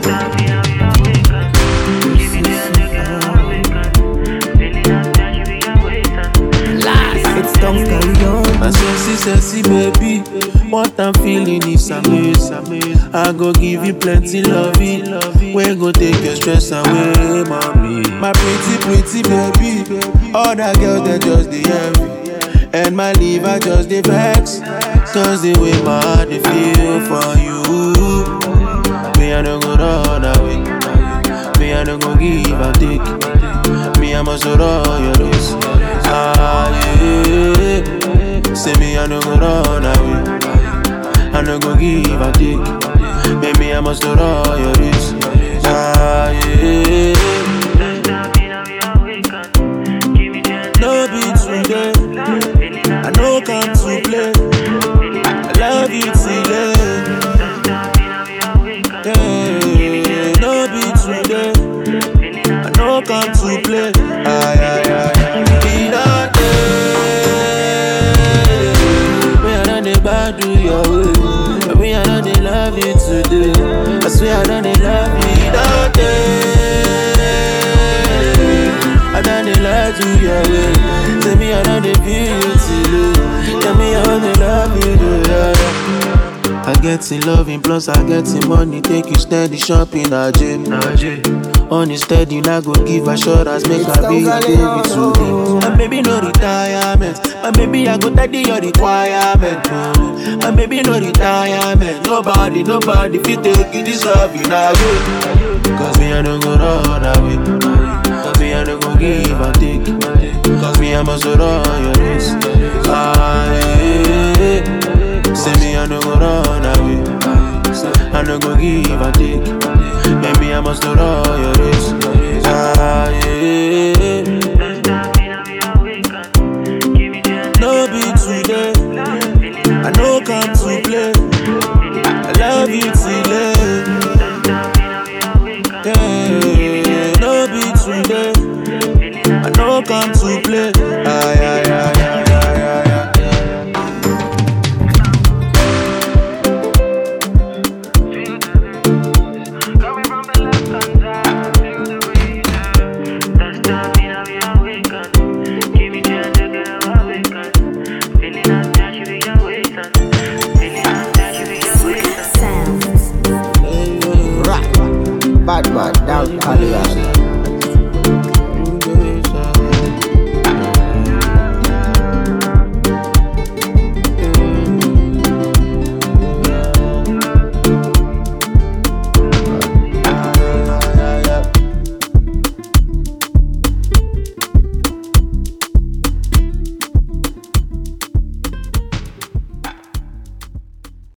It's don't carry on. My sexy, sexy baby. What I'm feeling is amazing. I go give you plenty loving. We go take your stress away, mommy. My pretty, pretty baby. All that girls that just the envy. And my liver just the vex. Cause the way my heart they feel for you. Me, I don't go run away. Me, I don't go give and take. Me, I must roll your race. Ah, yeah. Say me, I don't go run away. I don't go give and take. Baby, I must roll your race. Ah, yeah. No be today. I know come to play. I love you today. Yeah, no be today. I know come to play. Ay, ay, ay, ay. Be not there. Me, I done the bad do your way. Me, I done the love you today. I swear I done the love you not there. I done the lie to your way. Say me, I done the feel you today. Tell me I wanna love you today. I get in loving plus I get in money Take you steady shopping at gym On steady I go give assurance Make I be your baby today And baby no retirement And baby I go tidy your requirement oh. And baby no retirement Nobody, nobody fit take you deserve you now you Cause me I don't go run away Cause me I don't go give and take Cause me I must run your race ah, yeah. Say me I no go run away I no go give and take Baby I must run your race ah, yeah. No be today I no come to play I love you today yeah, no be today I no come to play ay, ay, ay, ay, ay, ay, ay. Coming from the left hand side, feel the breeze. That's time in we awaken. Give me chance to get awaken. Feeling like that you be awaken. Feeling like that you be awaken. Rap. Bad man, down Caliban.